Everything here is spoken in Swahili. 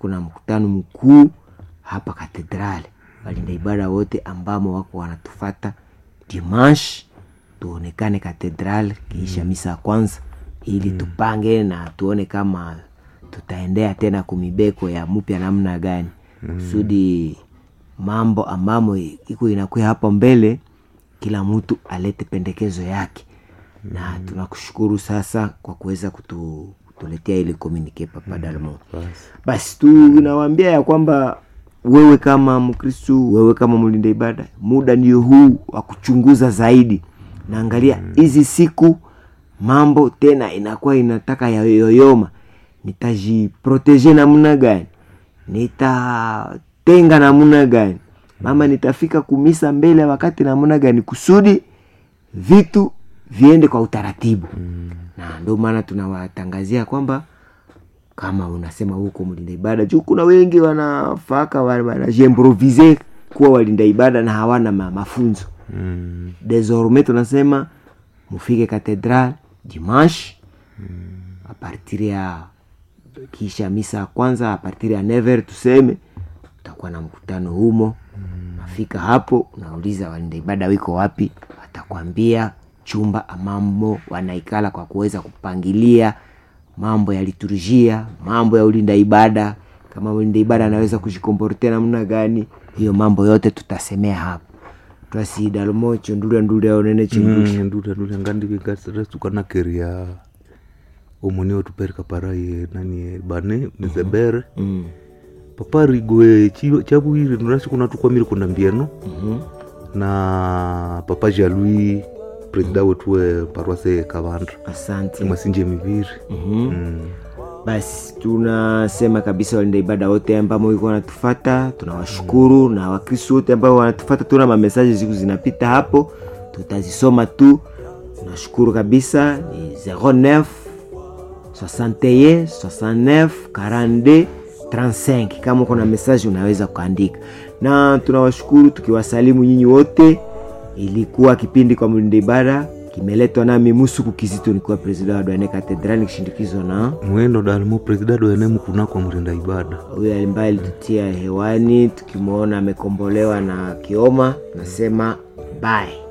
tuko na mkutano mkuu hapa katedrali walinda ibada wote ambamo wako wanatufata dimanche tuonekane katedral kiisha misa ya kwanza ili tupange na tuone kama tutaendea tena kumibeko ya mpya namna gani kusudi mambo ambamo iko inakuya hapo mbele kila mtu alete pendekezo yake na tunakushukuru sasa kwa kuweza kutu, kutuletea ili komunike papa dalmo basi tunawaambia ya kwamba wewe kama mkristu wewe kama mlinda ibada muda ndio huu wa kuchunguza zaidi naangalia hizi siku mambo tena inakuwa inataka yayoyoma nitajiproteje namna gani nitatenga namna gani mama nitafika kumisa mbele wakati namna gani kusudi vitu viende kwa utaratibu mm. na ndio maana tunawatangazia kwamba kama unasema huko mlinda ibada juu kuna wengi wanafaka wanajiimprovise kuwa walinda ibada na hawana ma, mafunzo Mm. desorme tunasema mufike katedral dimanche mm. apartir ya kisha misa ya kwanza apartir ya never tuseme utakuwa na mkutano humo mm. nafika hapo unauliza walinda ibada wiko wapi watakwambia chumba amamo wanaikala kwa kuweza kupangilia mambo ya liturujia mambo ya ulinda ibada kama ulinda ibada anaweza kujikomportea namna gani hiyo mambo yote tutasemea hapo twasidalomo chundulya ndulya onene chindulya Mm, ndula ndula ngandivikarestukanakeriya omoni otupereka paraye nani bane mizebere Mm. paparigwe chavuire nurasi kuna tukwamire kuna mbieno Mhm. na papa jalui presida wetu we parwase kavandra asante imasinje miviri Mhm. Mm. basi tunasema kabisa walinda ibada wote ambao iko wanatufata tunawashukuru na wakristo wote ambao wanatufata tuna mamesaji siku zinapita hapo tutazisoma tu tunashukuru kabisa ni 09 61 69 42 35 kama uko na mesaji unaweza kuandika na tunawashukuru tukiwasalimu nyinyi wote ilikuwa kipindi kwa mlinda ibada kimeletwa nami musuku kizito nikiwa presida wa dwane katedrali nikishindikizwa na mwendo dalimo presida doene mkunako mrinda ibada huyo ambaye alitutia hewani tukimwona amekombolewa na kioma nasema bye